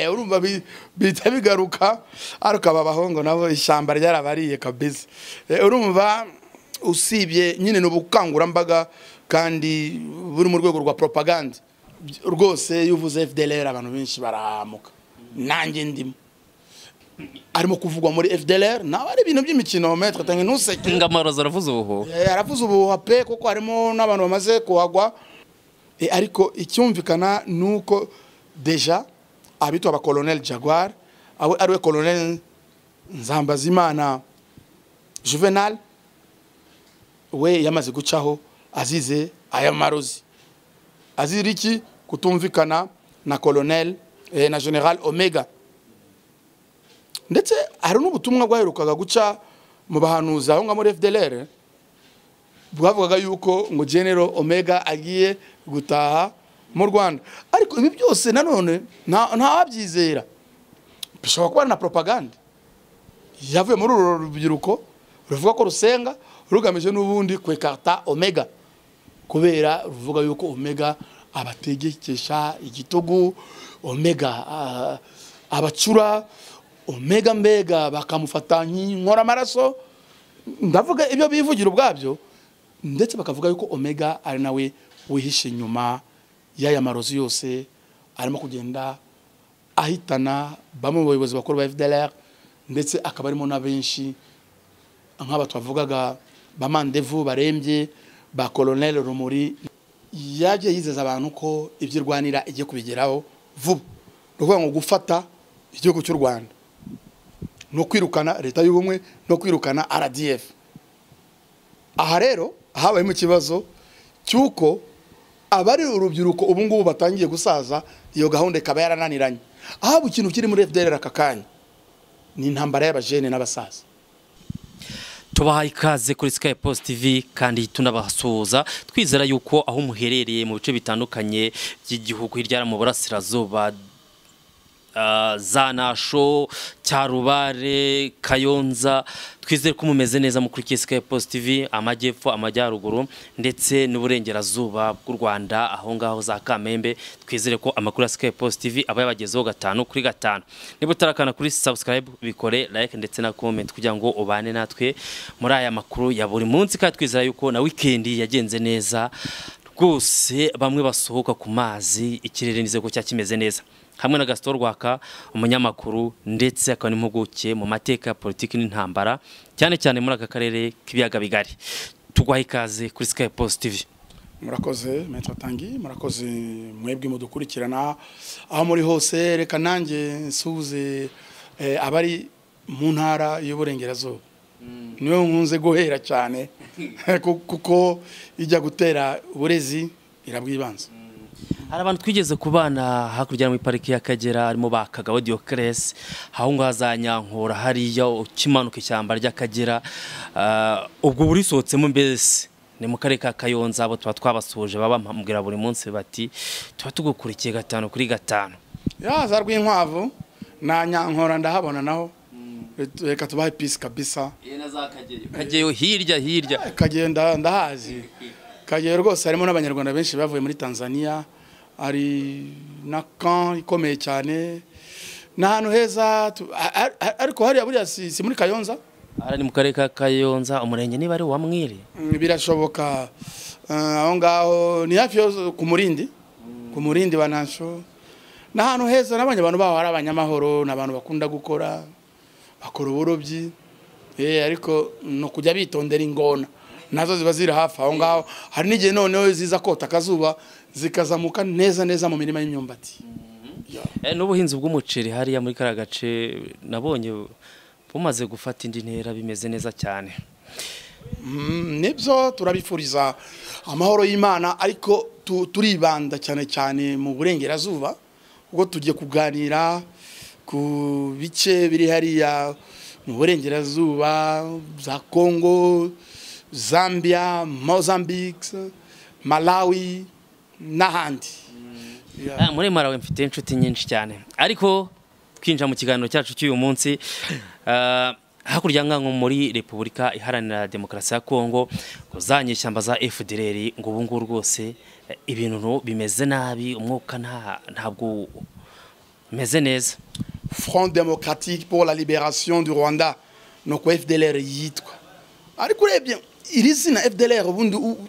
urumva bihita bigaruka ariko aba bahungu nabo ishyamba ryarabariye kabisa urumva usibye nyine ni ubukangurambaga kandi buri mu rwego rwa propaganda rwose iyo uvuze FDLR abantu benshi barahamuka nanjye ndimo arimo kuvugwa muri FDLR nawe ari ibintu by'imikino metero tange ntuseke ingamaro zaravuze ubuhuha Eh, aravuze ubuhuha pe kuko harimo n'abantu bamaze kuhagwa Eh, ariko icyumvikana ni uko deja abitwa aba colonel jaguar awe ariwe colonel nzambazimana juvenal we yamaze gucaho azize aya marozi azira iki kutumvikana na colonel eh, na general omega ndetse hari n'ubutumwa bwaherukaga guca mu bahanuzi aho ngaho muri fdlr bwavugaga yuko ngo general omega agiye gutaha mu rwanda ariko ibi byose nanone nta- ntawabyizera bishobora kuba ari na propaganda yavuye muri uru rubyiruko ruvuga ko rusenga rugamije n'ubundi kwekarta omega kubera ruvuga yuko omega abategekesha igitugu omega ah, abacura omega mbega bakamufata nk'inkora amaraso ndavuga ibyo bivugira ubwabyo ndetse bakavuga yuko omega ari nawe wihishe inyuma y'aya marozi yose arimo kugenda ahitana bamwe mu bayobozi bakuru ba fdlr ndetse akaba arimo na benshi nk'aba twavugaga ba mandevu barembye ba colonel rumuri yagiye yizeza abantu ko ibyo irwanira igiye kubigeraho vuba ni ukuvuga ngo gufata igihugu cy'u rwanda ni ukwirukana leta y'ubumwe no kwirukana rdf aha rero habayemo ikibazo cy'uko abari urubyiruko ubu ngubu batangiye gusaza iyo gahunda ikaba yarananiranye ahaba ikintu kiri muri fdr aka kanya ni intambara y'abajene n'abasaza tubahaye ikaze kuri Sky Post TV kandi tunabasuhuza twizera yuko aho muherereye mu bice bitandukanye by'igihugu hirya no mu burasirazuba ah, Zanasho, Cyarubare, Kayonza twizere ko mumeze neza mukurikiye Sky Post TV amajyepfo amajyaruguru ndetse n'uburengerazuba bw'u Rwanda aho ngaho za Kamembe twizere ko amakuru ya Sky Post TV aba yabagezeho gatanu kuri gatanu niba utarakana kuri subscribe bikore like ndetse na comment kugira ngo ubane natwe muri aya makuru ya buri munsi kandi twizera yuko na weekend yagenze neza rwose bamwe basohoka ku mazi ikirere nizeye ko cyari kimeze neza hamwe na gasito rwaka umunyamakuru ndetse akaba n'impuguke mu mateka ya politiki n'intambara cyane cyane muri aka karere k'ibiyaga bigari tugwaha ikaze kuri sky post tv murakoze metro tangi murakoze mwebwe mudukurikirana aho muri hose reka nanjye nsuze eh, abari mu ntara y'uburengerazuba niwe nkunze guhera cyane ku- kuko ijya gutera uburezi irabwibanza hari abantu twigeze kubana hakurya muri pariki y'akagera harimo ba kagabo diyokeresi aho ngaho za nyankura hariya ukimanuka ishyamba ry'akagera Ah, ubwo burisohotsemo mbese ni mu karere ka kayonza abo tuba twabasuhuje baba bamubwira buri munsi bati tuba tugukurikiye gatanu kuri gatanu yaza rw'inkwavu na nyankora ndahabona naho reka tubahe pisi kabisa kageyo hirya hirya kagenda ndahazi kagiye rwose harimo n'abanyarwanda benshi bavuye muri tanzania hari na kan ikomeye cyane ni ahantu heza tu- a- a- a- ariko hariya buriya si si muri kayonza aha ni mu karere ka kayonza umurenge niba ari uwa mwiri Mm, birashoboka Eh, aho ngaho ni hafi yo ku murindi ku murindi wa nasho ni ahantu heza n'abanye abantu baho ari abanyamahoro ni abantu bakunda gukora bakora uburobyi Eh, ariko ni ukujya bitondera ingona nazo ziba ziri hafi aho ngaho hari n'igihe noneho ziza kota akazuba zikazamuka neza neza mu mirima y'imyumbati Eh, n'ubuhinzi bw'umuceri hariya muri kariya gace nabonye bumaze gufata indi ntera bimeze neza cyane Mm, nibyo turabifuriza amahoro y'imana ariko tu- turibanda cyane cyane mu burengerazuba ubwo tugiye kuganira ku bice biri hariya mu burengerazuba za congo zambia mozambique malawi n'ahandi Yeah. Ah, muri marawe mfite inshuti nyinshi cyane ariko twinjira mu kiganiro cyacu cy'uyu munsi ah, hakurya nkanko muri repubulika iharanira demokarasi ya kongo ngo za nyeshyamba za fdr ngo ubu ngubu rwose eh, ibintu bimeze nabi umwuka nta- ntabwo meze neza front democratic pour la liberation du rwanda ni uko fdlr yitwa ariko urebye iri zina fdlr ubundi u-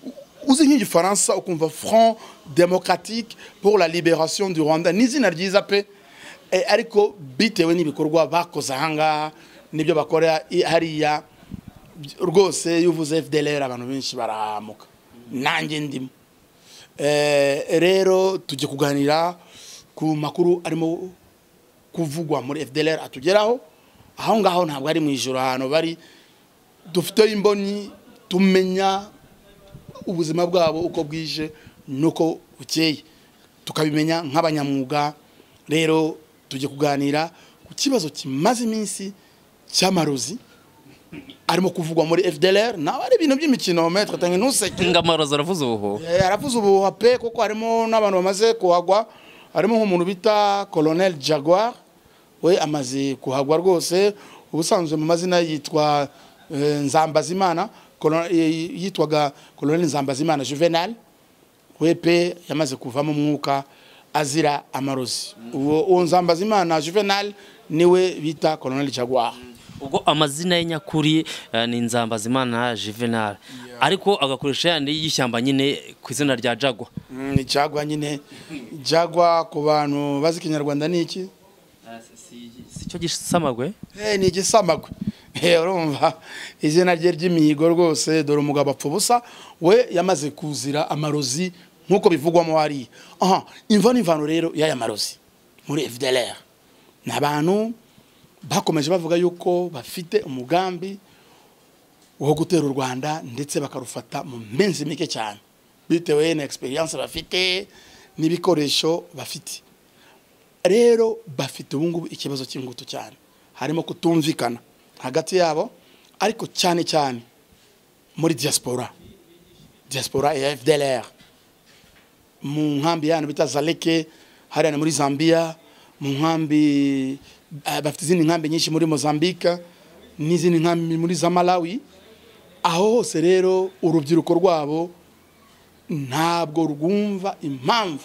u- uzi nk'igifaransa ukumva front democratique pour la liberation du rwanda ni izina ryiza pe Eh, ariko bitewe n'ibikorwa bakoze ahangaha n'ibyo bakora i- hariya by- rwose iyo uvuze fdlr abantu benshi barahamuka nanjye ndimo Eh, rero tujye kuganira ku makuru arimo kuvugwa muri fdlr atugeraho aho ngaho ntabwo ari mu ijoro ahantu bari dufite imboni tumenya ubuzima bwabo uko bwije n'uko bukeye tukabimenya nk'abanyamwuga rero tujye kuganira ku kibazo kimaze iminsi cy'amarozi arimo kuvugwa muri fdlr nawe ari ibintu by'imikino metre tange ntuseke ingamarozi aravuze ubuhuha Eh, aravuze ubuhuha pe kuko harimo n'abantu bamaze kuhagwa harimo nk'umuntu bita colonel jaguar we amaze kuhagwa rwose ubusanzwe mu mazina yitwa eh, nzambazimana Colo- eh, yitwaga colonel nzambazimana juvenal we pe yamaze kuvamo umwuka azira amarozi uwo uwo nzambazimana juvenal niwe bita colonel jaguar ubwo amazina ye nyakuri eh, ni nzambazimana juvenal ariko agakoresha yandi y'ishyamba nyine ku izina rya jagwa Mm, ni jaguar nyine jaguar ku bantu bazi ikinyarwanda ni iki sicyo gisamagwe Eh, ni igisamagwe Eh, urumva izina rye ry'imihigo rwose dore umugabo apfa ubusa we yamaze kuzira amarozi nk'uko bivugwamo hariya aha imva n'imvano rero y'aya marozi muri fdlr ni abantu bakomeje bavuga yuko bafite umugambi wo gutera u rwanda ndetse bakarufata mu minsi mike cyane bitewe na experience bafite n'ibikoresho bafite rero bafite ubungubu ikibazo cy'ingutu cyane harimo kutumvikana hagati yabo ariko cyane cyane muri diaspora diaspora ya fdlr mu nkambi yanyu bita zaleke hariya ni muri zambia mu nkambi eh, bafite izindi nkambi nyinshi muri mozambika n'izindi nkambi muri za malawi aho hose rero urubyiruko rwabo ntabwo rwumva impamvu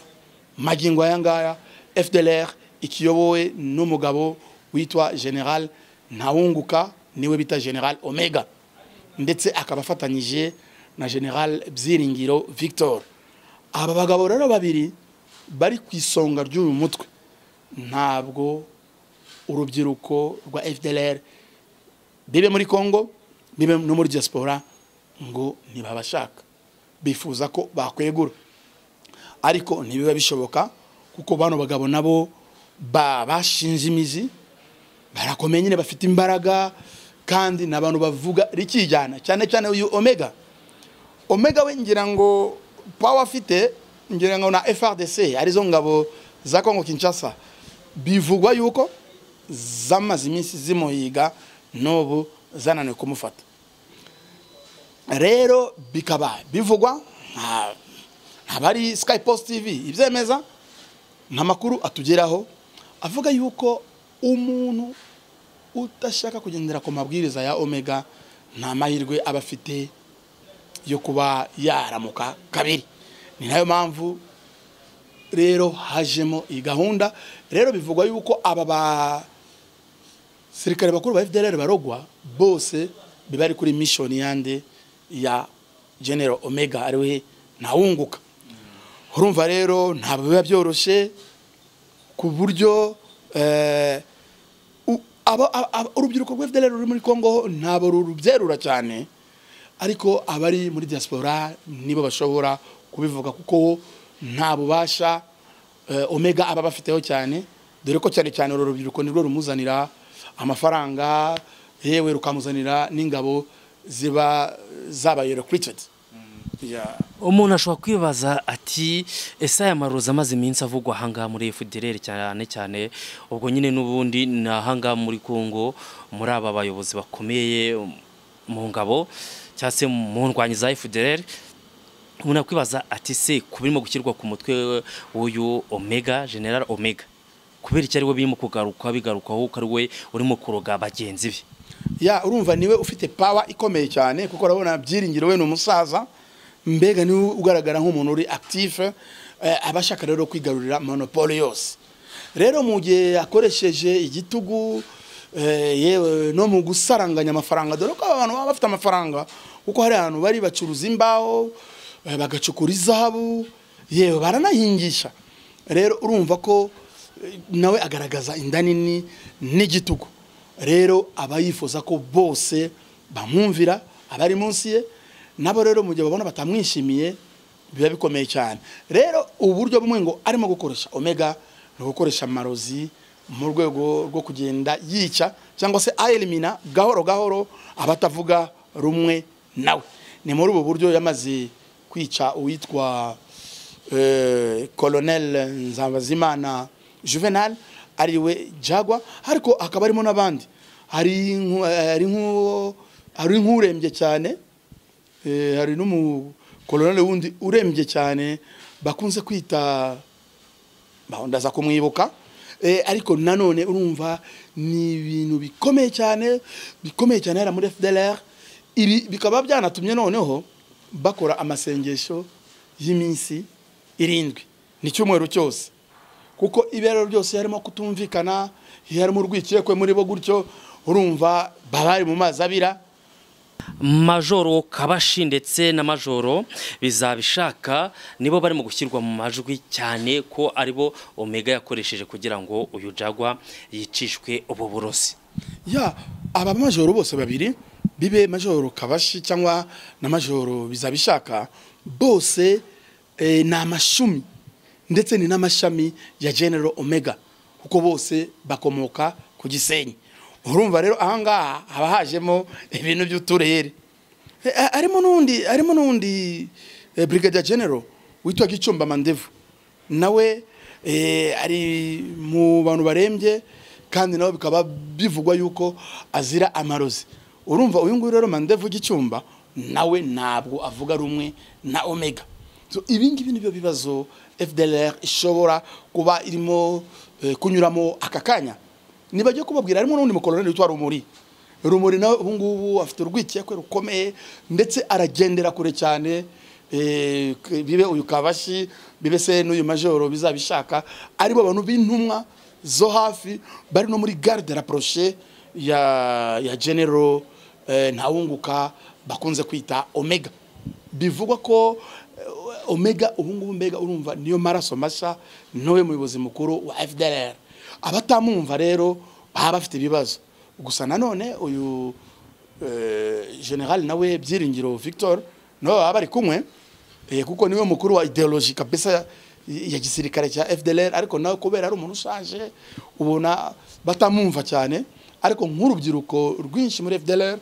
magingo aya ngaya fdlr ikiyobowe n'umugabo witwa general ntawunguka niwe bita general omega ndetse akaba afatanyije na general byiringiro victor aba bagabo rero babiri bari ku isonga ry'uyu mutwe ntabwo urubyiruko rwa fdlr bibe muri congo bibe no muri diaspora ngo ntibabashaka bifuza ko bakwegura ariko ntibiba bishoboka kuko bano bagabo nabo ba- bashinze imizi barakomeye nyine bafite imbaraga kandi ni abantu bavuga rikijyana cyane cyane uyu omega omega we ngira ngo pawa afite ngira ngo na frdc arizo ngabo za kongo kinshasa bivugwa yuko zamaze iminsi zimuhiga n'ubu zananiwe kumufata rero bikaba bivugwa nta- ntabwo ari sky post tv ibyemeza nta makuru atugeraho avuga yuko umuntu udashaka kugendera ku mabwiriza ya omega nta mahirwe aba afite yo kuba yaramuka kabiri ni nayo mpamvu rero hajemo iyi gahunda rero bivugwa yuko aba basirikare bakuru ba fdr barogwa bose biba ari kuri mishoni yande ya genero omega ariwe ntawunguka urumva rero ntabwo biba byoroshye ku buryo eh, u- aba- aba- aba- urubyiruko rwa fdr ruri muri congo ho ntabwo rubyerura cyane ariko abari muri diaspora nibo bashobora kubivuga kuko nta bubasha eh, omega aba bafiteho cyane dore ko cyane cyane uru rubyiruko nirwo rumuzanira amafaranga yewe rukamuzanira n'ingabo ziba zabaye recruited Yeah. umuntu ashobora kwibaza ati ese aya marozi amaze iminsi avugwa ahangaha muri fdr cyane cyane ubwo nyine n'ubundi ni ahangaha muri congo muri aba bayobozi bakomeye mu ngabo cyangwa se mu ndwanyi za fdr umuntu yakwibaza ati se ku birimo gushyirwa ku mutwe w'uyu omega general omega kubera icyo ari we birimo kugaruka bigarukwaho ko ari we urimo kuroga bagenzi be ya urumva niwe ufite pawa ikomeye cyane kuko urabona byiringiro we ni umusaza mbega niwe ugaragara nk'umuntu uri active eh, aba ashaka rero kwigarurira monopole yose rero mu gihe yakoresheje igitugu eh, yewe no mu gusaranganya amafaranga dore ko aba bantu baba bafite amafaranga kuko hari abantu bari bacuruza imbaho eh, bagacukura izahabu yewe baranahingisha rero urumva ko eh, nawe agaragaza inda nini n'igitugu rero aba yifuza ko bose bamwumvira abari munsi ye nabo rero mu gihe babona batamwishimiye biba bikomeye cyane rero uburyo bumwe ngo arimo gukoresha omega ni ugukoresha amarozi mu rwego rwo kugenda yica cyangwa se ayerimina gahoro gahoro abatavuga rumwe nawe ni muri ubu buryo yamaze kwica uwitwa eh, colonel nzabazimana juvenal ariwe jagwa ariko hakaba harimo n'abandi hari nku- hari nku- hari nk'urembye cyane Eh, hari n'umukoloneli wundi urembye cyane bakunze kwita ba- ndaza kumwibuka Eh, ariko nanone urumva ni ibintu bikomeye cyane bikomeye cyane hariya muri fdlr ibi bikaba byanatumye noneho bakora amasengesho y'iminsi irindwi ni cyumweru cyose kuko ibiraro byose harimo kutumvikana harimo urwikekwe muri bo gutyo urumva baba bari mu mazi abira majoro kabashi ndetse na majoro bizabishaka nibo barimo gushyirwa mu majwi cyane ko aribo omega yakoresheje kugira ngo uyu jagwa yicishwe ubu burozi ya aba majoro bose babiri bibe majoro kabashi cyangwa na majoro bizabishaka bose eh, ni amashumi ndetse ni n'amashami ya general omega kuko bose bakomoka ku gisenyi urumva rero ahangaha haba hajemo ibintu by'uturere Eh, a- harimo n'undi harimo n'undi eh, brigadier general witwa gicumba mandevu nawe eh, ari mu bantu barembye kandi nawe bikaba bivugwa yuko azira amarozi urumva uyu nguyu rero mandevu gicumba nawe ntabwo avuga rumwe na omega So, ibi ngibi nibyo bibazo fdlr ishobora kuba irimo eh, kunyuramo aka kanya nibajye kubabwira harimo n'undi mukoloneli witwa rumuri rumuri nawe ubu ngubu afite urwikekwe rukomeye ndetse aragendera kure cyane eh, k- bibe uyu kabashi bibe se n'uyu majoro bizabishaka aribo bantu b'intumwa zo hafi bari no muri garde rapproché ya ya general eh, ntawunguka bakunze kwita omega bivugwa ko eh, omega ubu ngubu mbega urumva niyo maraso mashya niwe muyobozi mukuru wa fdr abatamwumva rero baba bafite ibibazo gusa nanone uyu eh, general nawe byiringiro victor nawe baba bari kumwe eh, kuko niwe mukuru wa ideoloji kabisa ya gisirikare cya fdlr ariko nawe kubera ari umuntu ushaje ubona batamwumva cyane ariko nk'urubyiruko rwinshi muri fdlr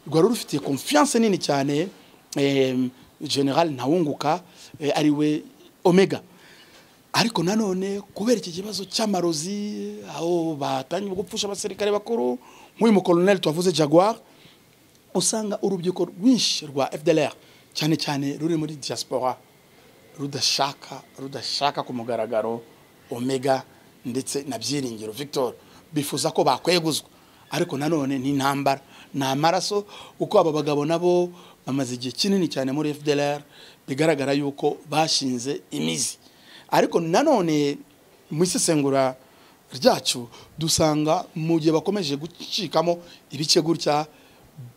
rwari rufitiye confiance nini cyane eh, general ntawunguka eh, ariwe omega ariko nanone kubera iki kibazo cy'amarozi aho batangiye gupfusha abasirikare bakuru nk'uyu mukoloneli tuwavuze jaguar usanga urubyiruko rwinshi rwa fdlr cyane cyane ruri muri diaspora rudashaka rudashaka ku mugaragaro omega ndetse na byiringiro victor bifuza ko bakweguzwa ariko nanone ni intambara ni amaraso kuko aba bagabo nabo bamaze igihe kinini cyane muri fdlr bigaragara yuko bashinze imizi ariko nanone mu isesengura ryacu dusanga mu gihe bakomeje gucikamo ibice gutya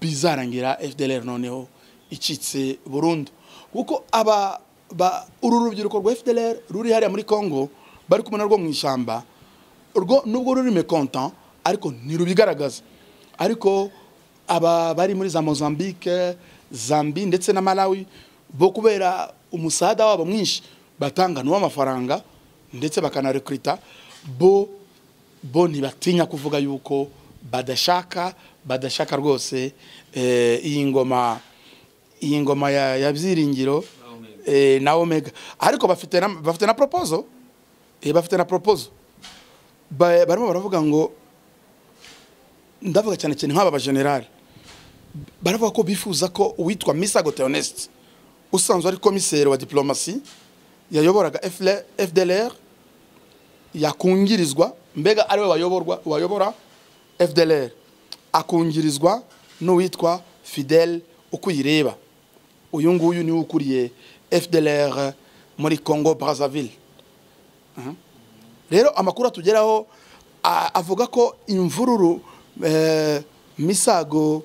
bizarangira fdlr noneho icitse burundu kuko aba ba- uru rubyiruko rwa fdlr ruri hariya muri congo bari kumwe narwo mu ishyamba rwo nubwo ruri mekontan ariko ntirubigaragaza ariko aba bari muri za mozambique zambi ndetse na malawi bo kubera umusada wabo mwinshi batanga n'uw'amafaranga ndetse bakanarekurita bo bo ntibatinya kuvuga yuko badashaka badashaka rwose eh, iyi ngoma iyi ngoma ya, ya byiringiro eh, na omega ariko bafite na, bafite na proposal eh, bafite na proposal Ba- barimo baravuga ngo ndavuga cyane cyane nk'aba bajenerali baravuga ko bifuza ko uwitwa misago theoneste usanzwe ari komiseri wa diplomasi yayoboraga FL fdlr yakungirizwa mbega ariwe wayoborwa wayobora fdlr akungirizwa n'uwitwa fidel ukuyireba uyu nguyu niwe ukuriye fdlr muri congo brazzaville rero amakuru atugeraho a- avuga ko imvururu eh, misago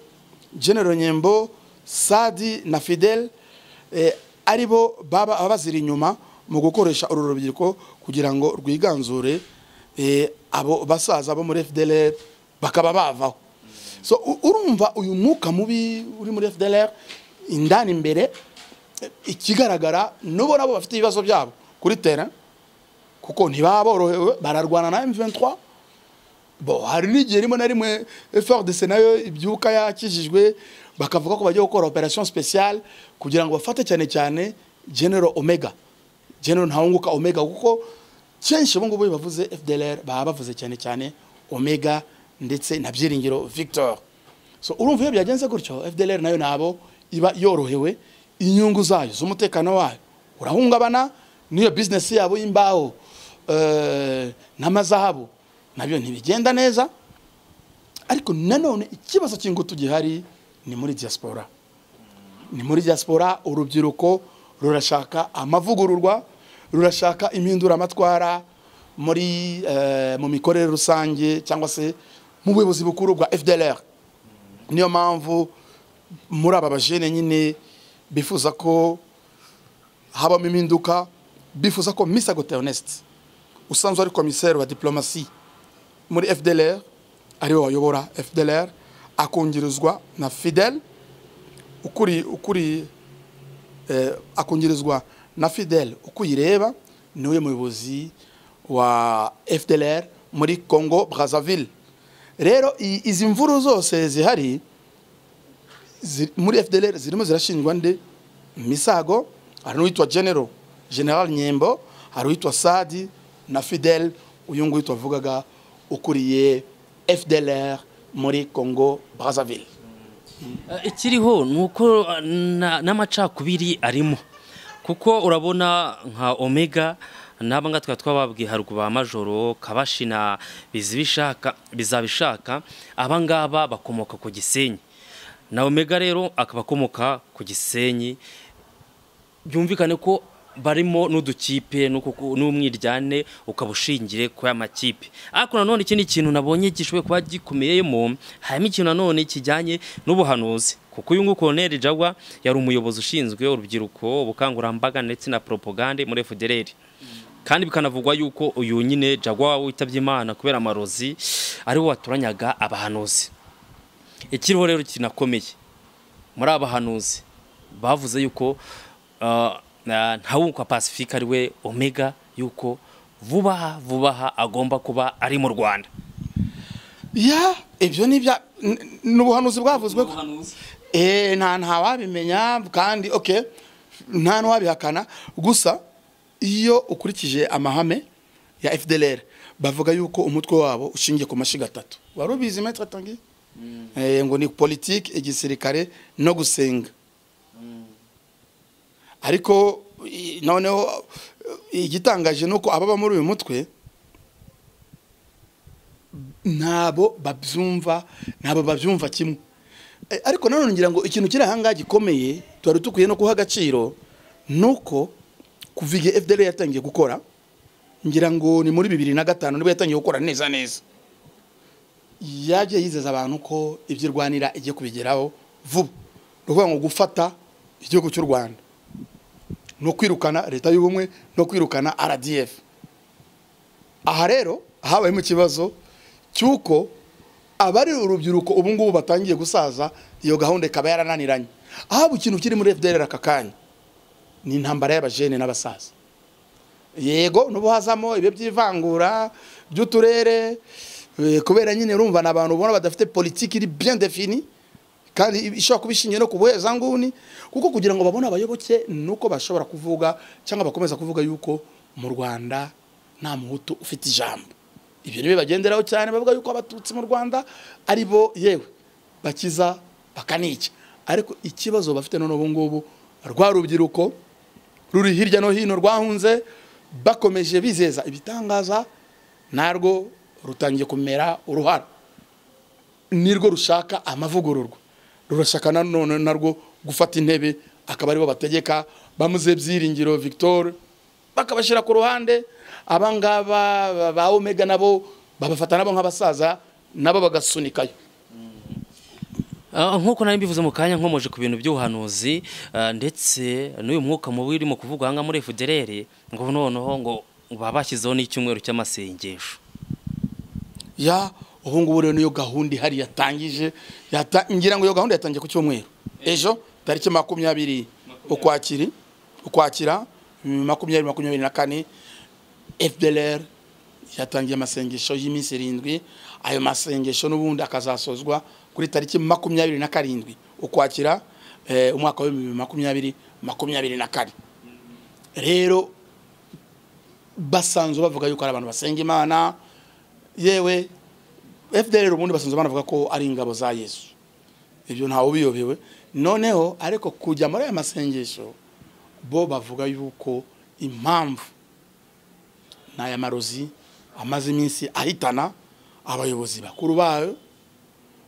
genero nyembo sadi na fidel eh, ari bo baba baba baziri inyuma mu gukoresha uru rubyiruko kugira ngo rwiganzure eh, abo basaza bo muri fdlr bakaba bavaho so u- urumva uyu mwuka mubi uri muri fdlr indani imbere eh, ikigaragara n'ubo nabo bafite ibibazo byabo kuri terrain kuko ntibaborohewe bararwana na M23 bo hari n'igihe rimwe na rimwe FRDC nayo ibyuka yakijijwe bakavuga ko bagiye gukora operation speciale kugira ngo bafate cyane cyane General Omega General Ntawunguka Omega kuko kenshi ubu ngubu bavuze FDLR baba bavuze cyane cyane Omega ndetse na Byiringiro Victor so urumva iyo byagenze gutyo FDLR nayo nabo iba yorohewe inyungu zayo z'umutekano wayo urahungabana n'iyo bizinesi yabo y'imbaho eh, n'amazahabu nabyo ntibigenda neza ariko nanone ikibazo cy'ingutu gihari ni muri diaspora ni muri diaspora urubyiruko rurashaka amavugururwa rurashaka impinduramatwara muri eh, mu mikorere rusange cyangwa se mu buyobozi bukuru bwa fdlr niyo mpamvu muri aba bajene nyine bifuza ko habamo impinduka bifuza ko misago teoneste usanzwe ari komiseri wa diplomasi muri fdlr ariwe wayobora fdlr akungirizwa na fidel ukuri ukuri eh, akungirizwa na fidel uko uyireba niwe muyobozi wa fdlr muri congo brazzaville rero i- izi mvuru zose zihari ziri- muri fdlr zirimo zirashinjwa nde misago hari n'uwitwa general general nyembo hari uwitwa sadi na fidel uyu nguyu twavugaga ukuriye fdlr muri congo brazzaville Eh, ikiriho ni uko eh, na- n'amacakubiri arimo kuko urabona nka omega n'aba ngaba twaba twababwiye haruguru ba majoro kabashi na bizibishaka bizabishaka aba ngaba bakomoka ku gisenyi na omega rero akaba akomoka ku gisenyi byumvikane ko barimo n'udukipe n'uku- n'umwiryane ukaba ushingiye ku ya makipe ariko nanone ikindi kintu nabonye gishoboye kuba gikomeyemo harimo ikintu nanone kijyanye n'ubuhanuzi kuko uyu nguyu Colonel Jagwa yari umuyobozi ushinzwe urubyiruko ubukangurambaga ndetse na propagande muri FDLR kandi bikanavugwa yuko uyu nyine Jagwa witabye Imana kubera amarozi ariwe waturanyaga abahanuzi ikiriho rero kinakomeye muri abahanuzi bavuze yuko uh, na- ntawunkwa pacifique ari we omega yuko vubaha vubaha agomba kuba ari mu rwanda ya ibyo ni ibya n- ni ubuhanuzi bwavuzwe ko Eh, nta ntawabimenya kandi okay nta n'uwabihakana gusa iyo ukurikije amahame ya fdlr bavuga yuko umutwe wabo ushingiye ku mashyiga atatu wari ubizi metre tangi Eh, ngo ni politiki igisirikare no gusenga ariko i- noneho eh, igitangaje ni uko ababa muri uyu mutwe ntabo babyumva ntabo babyumva kimwe Eh, ariko nanone ngira ngo ikintu kiri ahangaha gikomeye twari dukwiye no guha agaciro ni uko kuva igihe fdr yatangiye gukora ngira ngo ni muri bibiri na gatanu nibwo yatangiye gukora neza neza yagiye yizeza abantu ko ibyo irwanira igiye kubigeraho vuba ni ukuvuga ngo gufata igihugu cy'u rwanda no kwirukana leta y'ubumwe no kwirukana rdf aha rero habayemo ikibazo cy'uko abari urubyiruko ubu ngubu batangiye gusaza iyo gahunda ikaba yarananiranye ahaba ikintu kiri muri fdr aka kanya ni intambara y'abajene n'abasaza yego n'ubu hazamo ibyo by'ivangura by'uturere eh, kubera nyine urumva ni abantu ubona badafite politiki iri bien defini kandi ishobora kuba ishingiye no ku buhezanguni kuko kugira ngo babone abayoboke ni uko bashobora kuvuga cyangwa bakomeza kuvuga yuko mu rwanda nta muhutu ufite ijambo ibyo ni byo bagenderaho cyane bavuga yuko abatutsi mu rwanda ari bo yewe bakiza bakanica ariko ikibazo bafite none ubu ngubu rwa rubyiruko ruri hirya no hino rwahunze bakomeje bizeza ibitangaza narwo rutangiye kumera uruhara nirwo rushaka amavugururwa rurashaka nanone narwo gufata intebe akaba aribo bategeka bamuze byiringiro victor bakabashyira ku ruhande abangaba ba omega nabo babafata nabo nk'abasaza nabo bagasunikayo Ah, nk'uko nari mbivuze mu kanya nkomoje ku bintu by'ubuhanuzi ah, ndetse n'uyu mwuka mubi urimo kuvugwa aha ngaha muri efuderere ngo noneho ngo baba bashyizeho n'icyumweru cy'amasengesho ya ubu ngubu rero niyo gahunda ihari yatangije yata- ngira ngo iyo gahunda yatangiye ku cyumweru ejo tariki makumyabiri ukwakiri ukwakira mm, makumyabiri makumyabiri na kane fdlr yatangiye amasengesho y'iminsi irindwi ayo masengesho n'ubundi akazasozwa kuri tariki makumyabiri na karindwi ukwakira eh, umwaka w'ibihumbi makumyabiri makumyabiri na kane rero basanzwe bavuga yuko ari abantu basenga imana yewe fdr ubundi basanzwe banavuga ko ari ingabo za yesu ibyo ntawe ubiyobewe noneho ariko kujya muri aya masengesho bo bavuga yuko impamvu ni aya marozi amaze iminsi ahitana abayobozi bakuru bayo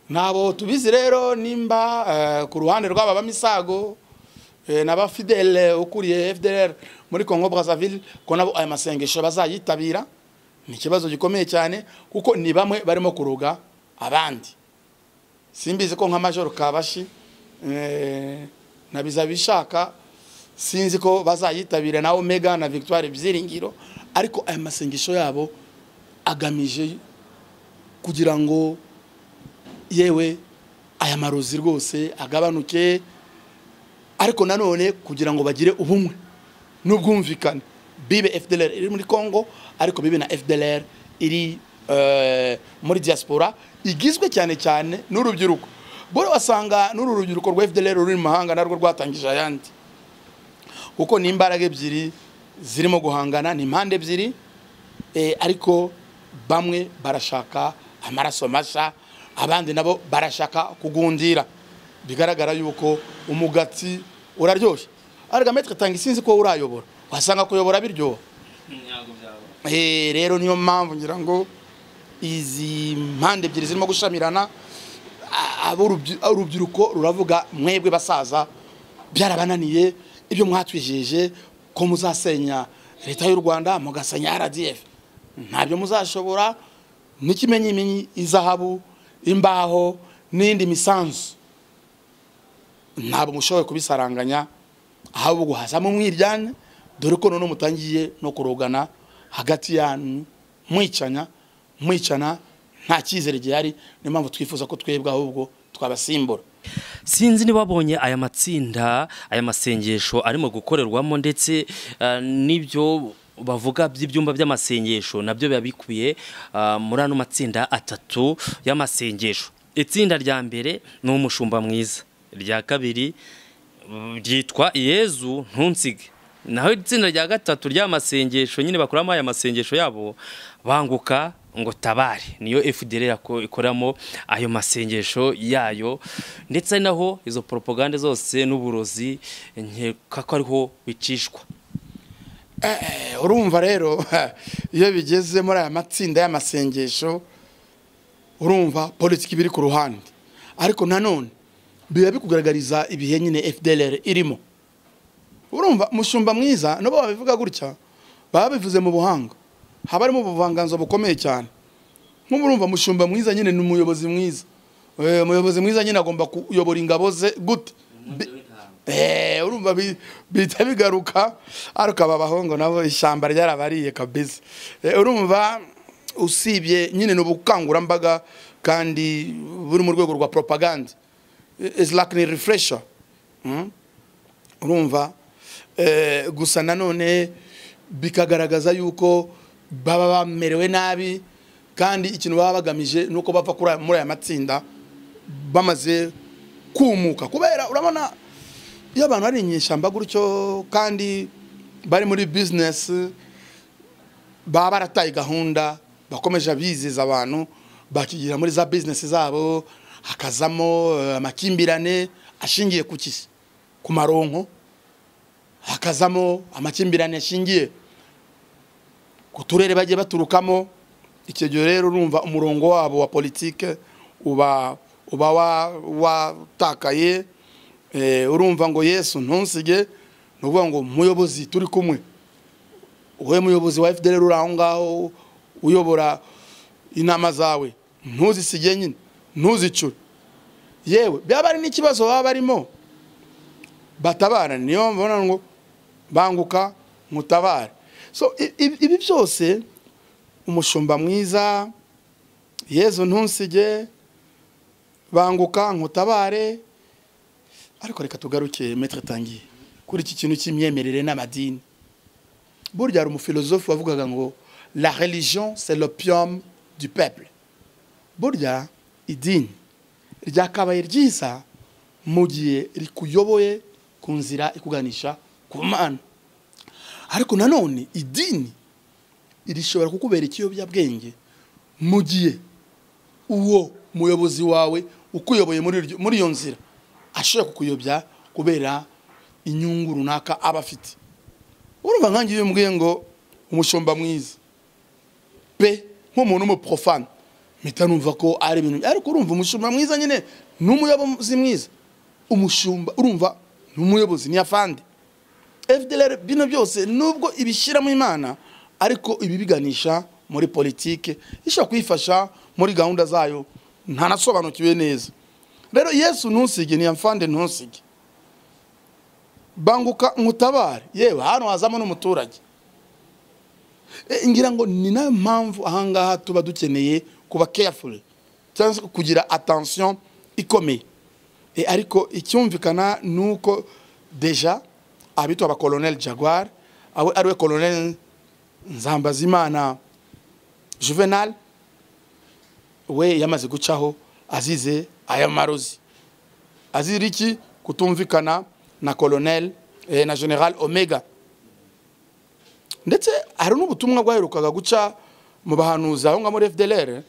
nabo tubizi rero nimba eh, ku ruhande rw'aba bamisago eh, n'aba fidele ukuriye fdr muri congo brazzaville ko nabo aya masengesho bazayitabira ni ikibazo gikomeye cyane kuko ni bamwe barimo kuroga abandi simbizi ko nka majoro kabashi eh, na bizabishaka sinzi ko bazayitabira na omega na victoire byiringiro ariko aya masengesho yabo agamije kugira ngo yewe aya marozi rwose agabanuke ariko nanone kugira ngo bagire ubumwe n'ubwumvikane bibe fdlr iri muri congo ariko bibe na fdlr iri eh, muri diaspora igizwe cyane cyane n'urubyiruko bora basanga n'uru rubyiruko rwa fdlr ruri mu mahanga narwo rwatangije ayandi kuko ni imbaraga ebyiri zirimo guhangana ni impande ebyiri eh, ariko bamwe barashaka amaraso mashya abandi nabo barashaka kugundira bigaragara yuko umugati uraryoshye arega metwe tanga isinzi ko urayobora wasanga kuyobora biryoha Eh, rero niyo mpamvu ngira ngo izi mpande ebyiri zirimo gushamirana a- ab'urubyi- urubyiruko ruravuga mwebwe basaza byarabananiye ibyo mwatwijeje ko muzasenya leta y'u rwanda mugasenya rdf ntabyo muzashobora n'ikimenyimenyi izahabu imbaho n'indi misanzu ntabwo mushoboye kubisaranganya ahubwo hazamo umwiryane dore ko noneho mutangiye no kurogana hagati yanyu mwicanya mwicana nta cyizere gihari niyo mpamvu twifuza ko twebwe ahubwo twabasimbura sinzi niba wabonye aya matsinda aya masengesho arimo gukorerwamo ndetse eh, n'ibyo bavuga by'ibyumba by'amasengesho nabyo biba bikubiye ah, muri ano matsinda atatu y'amasengesho itsinda rya mbere ni umushumba mwiza irya kabiri mm, ryitwa yezu ntunsige naho itsinda rya gatatu ry'amasengesho nyine bakoramo aya masengesho yabo banguka ngo tabare niyo FDL yako- ikoramo ayo masengesho yayo ndetse ari naho izo propagande zose n'uburozi nkeka ko ariho bicishwa Eh, urumva rero iyo bigeze muri aya matsinda y'amasengesho urumva politiki biri ku ruhande ariko nanone biba bikugaragariza ibihe nyine fdlr irimo urumva mushumba mwiza nabo babivuga gutya baba bivuze mu buhanga haba harimo ubuvanganzo bukomeye cyane nk'ubu urumva mushumba mwiza nyine ni umuyobozi mwiza Eh, umuyobozi mwiza nyine agomba kuyobora ingabo ze gute Bi- Eh, urumva bi- bihita bigaruka ariko aba bahungu nabo ishyamba ryarabariye kabisa Eh, urumva usibye nyine ni ubukangurambaga kandi buri mu rwego rwa propaganda isilakini rifuresha urumva Eh, gusa nanone bikagaragaza yuko baba bamerewe nabi kandi ikintu baba bagamije ni uko bava kuri aya- muri aya matsinda bamaze kumuka kubera urabona iyo abantu bari inyeshyamba gutyo kandi bari muri bizinesi baba barataye gahunda bakomeje biziza abantu bakigira muri za bizinesi zabo hakazamo eh, amakimbirane ashingiye ku kisi ku maronko hakazamo amakimbirane ashingiye ku turere bagiye baturukamo icyo gihe rero urumva umurongo wabo wa politike uba uba wa- watakaye eh, urumva ngo yesu ntunsige ni ukuvuga ngo muyobozi turi kumwe wowe muyobozi wa fdr uri aho ngaho uyobora inama zawe ntuzisige nyine ntuzicure yewe byaba ari n'ikibazo baba barimo batabarane niyo mbona ngo banguka mutabare so i- i- ibi byose umushumba mwiza yezu ntunsige banguka nkutabare ariko reka tugaruke metre tangiye kuri iki kintu cy'imyemerere n'amadini burya hari umufilozofe wavugaga ngo la religion c'est l'opium du peuple burya idini ryakabaye ryiza mu gihe rikuyoboye ku nzira ikuganisha ku mana ariko nanone idini rishobora kukubera ikiyobyabwenge mu gihe uwo muyobozi wawe ukuyoboye muri iryo- muri iyo nzira ashobora kukuyobya kubera inyungu runaka aba afite urumva nkange iyo mbwiye ngo umushumba mwiza pe nk'umuntu w'umuporofani mpita numva ko ari ibintu ariko urumva umushumba mwiza nyine ni umuyobozi mwiza umushumba urumva ni umuyobozi ni afande fdr bino byose nubwo ibishyiramo imana ariko ibi biganisha muri politike ishobora kuyifasha muri gahunda zayo ntanasobanukiwe neza rero yesu ntusige ni afande ntusige banguka nkutabare yewe hano hazamo n'umuturage E, ngira ngo ni nayo mpamvu ahangaha tuba dukeneye kuba careful cyangwa se kugira attention ikomeye E, ariko icyumvikana ni uko deja abitwa ba colonel jaguar awe ariwe colonel nzambazimana juvenal we yamaze gucaho azize aya marozi azira iki kutumvikana na colonel eh, na general omega ndetse hari n'ubutumwa bwaherukaga guca mu bahanuzi aho ngaho muri fdr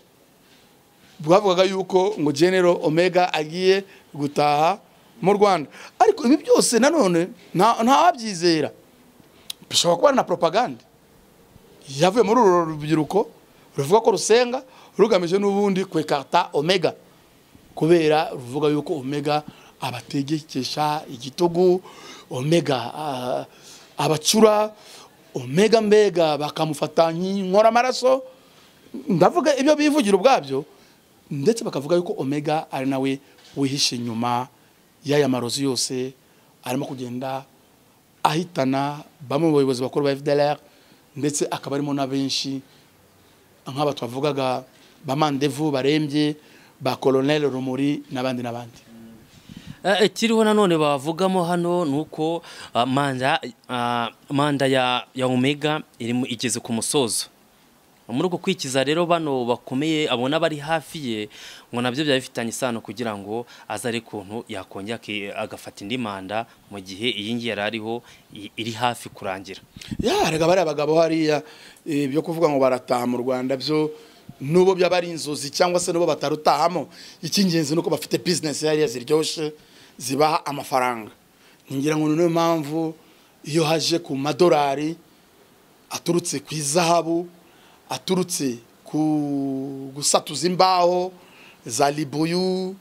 bwavugaga yuko ngo general omega agiye gutaha mu rwanda ariko ibi byose nanone nta- ntawabyizera bishobora kuba ari na propaganda yavuye muri uru rubyiruko ruvuga ko rusenga rugamije n'ubundi kwekarta omega kubera ruvuga yuko omega abategekesha igitugu omega ah, abacura omega mbega bakamufata nk'inkora amaraso ndavuga ibyo bivugira ubwabyo ndetse bakavuga yuko omega ari nawe wihishe inyuma y'aya marozi yose arimo kugenda ahitana bamwe mu bayobozi bakuru ba fdr ndetse akaba arimo na benshi nk'aba twavugaga ba mandevu barembye ba colonel rumuri n'abandi n'abandi Eh, ikiriho nanone bavugamo hano ni uko ah, manda ah, manda ya ya omega irimo igeze ku musozo muri uko kwikiza rero bano bakomeye abona bari hafi ye ngo nabyo byaba bifitanye isano kugira ngo aze ari kuntu yakongera aki- agafata indi manda mu gihe iyi ngiyi yari ariho i- iri hafi kurangira yarega bariya bagabo hariya eh, byo kuvuga ngo barataha mu rwanda byo n'ubo byaba ari inzozi cyangwa se n'ubo batarutahamo icy'ingenzi ni uko bafite bizinesi hariya ziryoshye zibaha amafaranga ngira ngo ni niyo mpamvu iyo haje ku madolari aturutse ku izahabu aturutse ku gusatuza imbaho za libuyu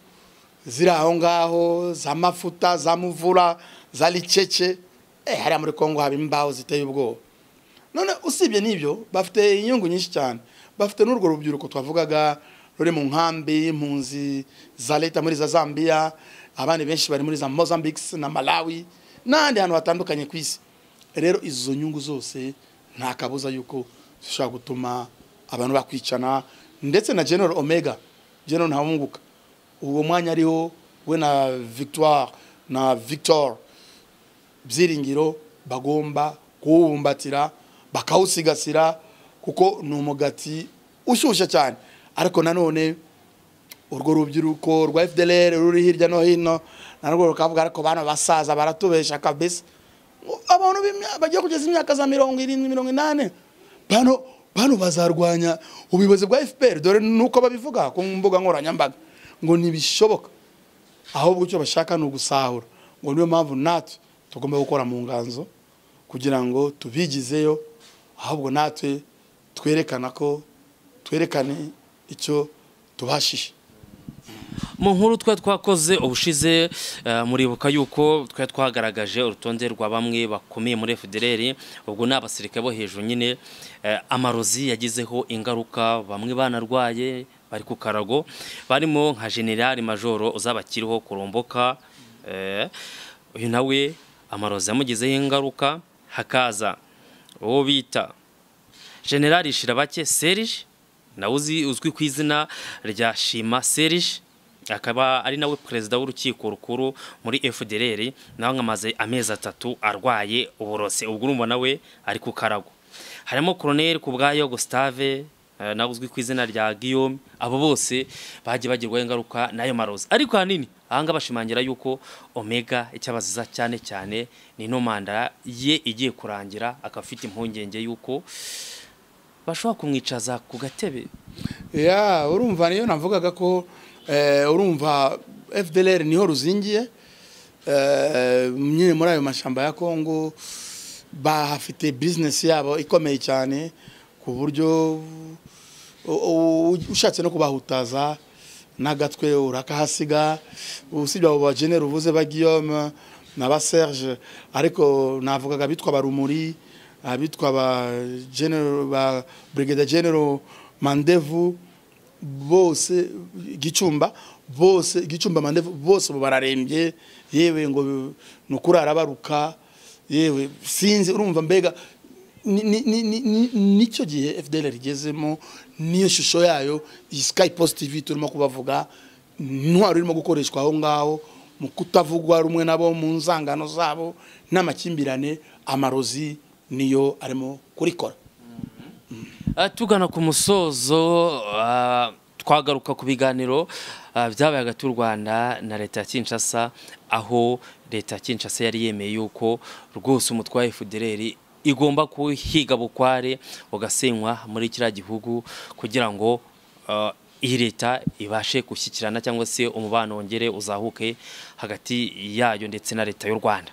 ziri aho ngaho za mafuta za muvura za ricece eh hariya muri kongo haba imbaho ziteye ubwoba none usibye n'ibyo bafite inyungu nyinshi cyane bafite n'urwo rubyiruko twavugaga ruri mu nkambi impunzi za leta muri za zambia abandi benshi bari muri za mozambique na malawi n'ahandi hantu hatandukanye ku isi rero izo nyungu zose nta kabuza yuko zishobora gutuma abantu bakwicana ndetse na general omega general ntawunguka uwo mwanya ariho we na victoire na victor byiringiro bagomba kuwubumbatira bakawusigasira kuko ni umugati ushyushye cyane ariko nanone urwo rubyiruko rwa fdr ruri hirya no hino narwo rukavuga ariko bano basaza baratubesha kabisa Ngo abantu b'imya- bagiye kugeza imyaka za mirongo irindwi mirongo inani bano bano bazarwanya ubuyobozi bwa fpr dore nuko babivuga ku mbuga nkoranyambaga ngo ntibishoboka ahubwo icyo bashaka ni ugusahura ngo niyo mpamvu natwe tugomba gukora mu nganzo kugira ngo tubigizeyo ahubwo natwe twerekana ko twerekane icyo tubashije Mu- mu nkuru twe twakoze ubushize eh, muribuka yuko twe twagaragaje urutonde rwa bamwe bakomeye muri FDLR ubwo ni abasirikare bo hejuru nyine eh, amarozi yagizeho ingaruka bamwe banarwaye bari ku karago barimo nka generali majoro uzabakiriho kuromboka eh, uyu nawe amarozi yamugizeho ingaruka hakaza uwo bita generali shirabake serije nawe uzi uzwi ku izina rya shima serije akaba ari nawe perezida w'urukiko rukuru muri fdr nawe nkamaze amezi atatu arwaye uburose ubwo urumva nawe ari ku karago harimo koroneri ku bwayo gustave eh, nawe uzwi ku izina rya guillaume abo bose bagiye bagirwaho ingaruka n'ayo marozi ariko ahanini ahangaha bashimangira yuko omega icyo abaziza cyane cyane ni ino manda ye igiye kurangira akaba afite impungenge y'uko bashobora kumwicaza ku gatebe ya urumva niyo navugaga ko eh, urumva fdlr niho ruzingiye eh, nyine muri ayo mashyamba ya kongo bahafite bizinesi yabo ikomeye cyane ku buryo u- u- ushatse no kubahutaza n'agatwe urakahasiga usibye abo bajeneri uvuze ba guillaume na ba serge ariko navugaga bitwa barumuri abitwa ba general ba brigadier general mandevu bose gicumba bose gicumba mandevu bose ubu bararembye yewe ngo ni ukurara baruka yewe sinzi urumva mbega ni- ni- ni- ni- ni- nicyo gihe fdl rigezemo niyo shusho yayo iyi sky post tv turimo kubavuga intwaro irimo gukoreshwa aho ngaho mu kutavugwa rumwe nabo mu nzangano zabo n'amakimbirane amarozi niyo arimo kurikora Ah, tugana ku musozo ah, twagaruka ku biganiro ah, byabaye hagati y'u rwanda na leta ya kinshasa aho leta ya kinshasa yari yemeye yuko rwose umutwe wa fdr igomba kuhiga bukware ugasenywa muri kiriya gihugu kugira ngo ah, iyi leta ibashe gushyikirana cyangwa se umubano wongere uzahuke hagati yayo ndetse na leta y'u rwanda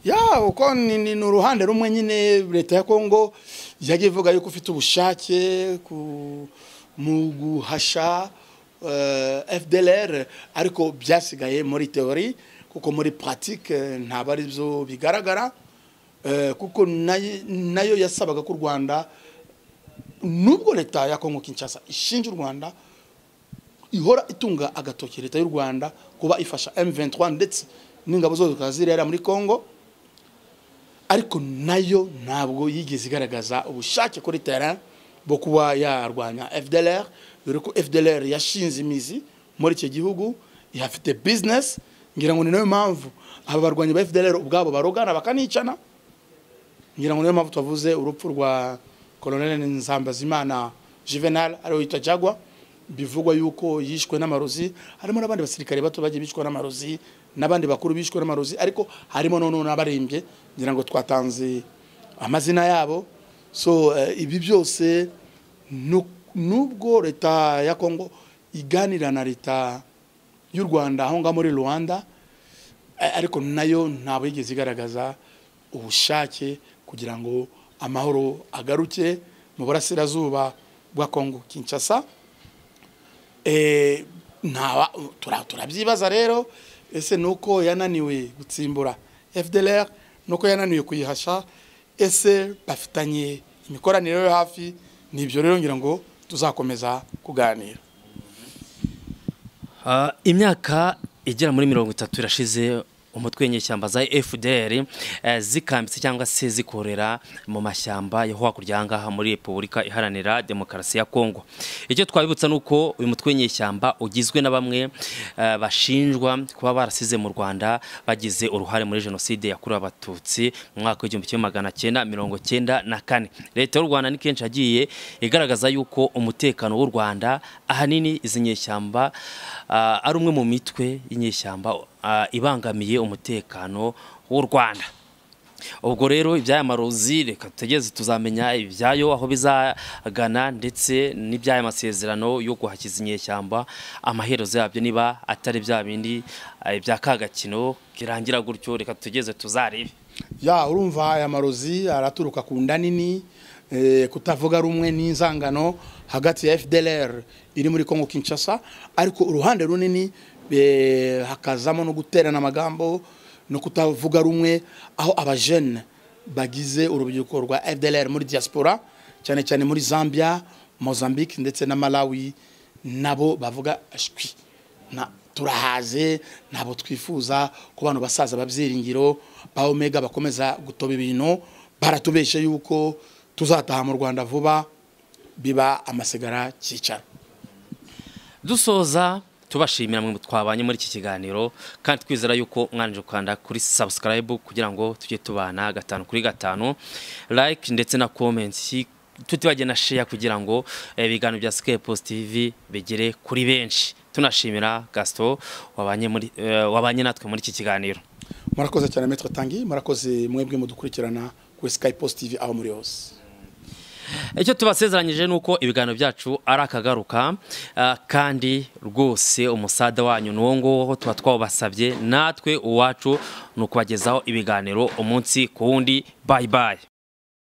ya uko ni ni- ni uruhande rumwe nyine leta ya kongo yagiye ivuga yuko ufite ubushake ku- mu guhasha eh, fdlr ariko byasigaye muri teori kuko muri pratique eh, ntabwo ari byo bigaragara Eh, kuko nayo- nayo yasabaga ko u rwanda nubwo leta ya kongo kinshasa ishinja u rwanda ihora itunga agatoki leta y'u rwanda kuba ifasha m23 ndetse n'ingabo zose zikaba zirera muri congo ariko nayo ntabwo yigeze igaragaza ubushake kuri terrain bwo kuba yarwanya fdlr dore ko fdlr yashinze imizi muri icyo gihugu ihafite business ngira ngo ni nayo mpamvu aba barwanyi ba fdlr ubwabo barogana bakanicana ngira ngo niyo mpamvu tuvuze urupfu rwa koloneli nzambazimana juvenal ariwe yitwa jagwa bivugwa yuko yishwe n'amarozi harimo n'abandi basirikare bato bagiye bishwe n'amarozi n'abandi bakuru bishwe n'amarozi ariko harimo noneho n'abarembye ngira ngo twatanze amazina yabo so eh, ibi byose nu- nubwo leta ya kongo iganira na leta y'u rwanda aho ngaho muri rwanda A- ariko nayo ntabwo yigeze igaragaza ubushake kugira ngo amahoro agaruke mu burasirazuba bwa kongo kinshasa Eh, ntawa tura- turabyibaza rero ese nuko yananiwe gutsimbura fdlr nuko yananiwe kuyihasha ese bafitanye imikoranire yo hafi ni ibyo rero ngira ngo tuzakomeza kuganira Ah, imyaka igera muri mirongo itatu irashize umutwe w'inyeshyamba za FDR eh, zikambitse cyangwa se zikorera mu mashyamba yo hakurya aha ngaha muri Repubulika Iharanira Demokarasi ya Kongo. Icyo twabibutsa ni uko uyu mutwe w'inyeshyamba ugizwe na bamwe eh, bashinjwa kuba barasize mu Rwanda bagize uruhare muri Jenoside yakorewe Abatutsi mu mwaka w'igihumbi kimwe magana cyenda mirongo cyenda na kane. Leta y'u Rwanda ni kenshi yagiye igaragaza yuko umutekano w'u Rwanda ahanini izi nyeshyamba ah, ari umwe mu mitwe y'inyeshyamba ah, ibangamiye umutekano w'u Rwanda ubwo rero iby'aya marozi reka tutegeze tuzamenya ibyayo aho bizagana ndetse n'iby'aya masezerano yo guhakiza inyeshyamba amaherezo yabyo niba atari bya bindi ah, bya kagakino kirangira gutyo reka tugeze tuzarebe ya urumva aya marozi araturuka ku nda nini eh, kutavuga rumwe n'inzangano hagati ya fdlr iri muri congo kinshasa ariko uruhande runini eh, hakazamo no guterana amagambo no kutavuga rumwe aho abajene bagize urubyiruko rwa FDLR muri diaspora cyane cyane muri Zambia Mozambique ndetse na Malawi nabo bavuga ashwi na turahaze ntabwo twifuza ku bantu basaza babyiringiro ba omega bakomeza gutoba ibintu baratubeshe yuko tuzataha mu rwanda vuba biba amasigara cyicara dusoza tubashimira mwe twabanye muri iki kiganiro kandi twizera yuko mwanje gukanda kuri subscribe kugira ngo tujye tubana gatanu kuri gatanu like ndetse na comments tutibagiye na share kugira ngo eh, ibiganiro bya Sky Post TV bigere kuri benshi tunashimira Gaston wabanye muri eh, wabanye natwe muri iki kiganiro murakoze cyane metro tangi murakoze mwebwe mudukurikirana kuri sky post tv aho muri hose icyo tubasezeranyije ni uko ibiganiro byacu ari akagaruka ah, kandi rwose umusada wanyu n'uwo nguwo tuba twawubasabye natwe uwacu ni ukubagezaho ibiganiro umunsi ku wundi bayi bayi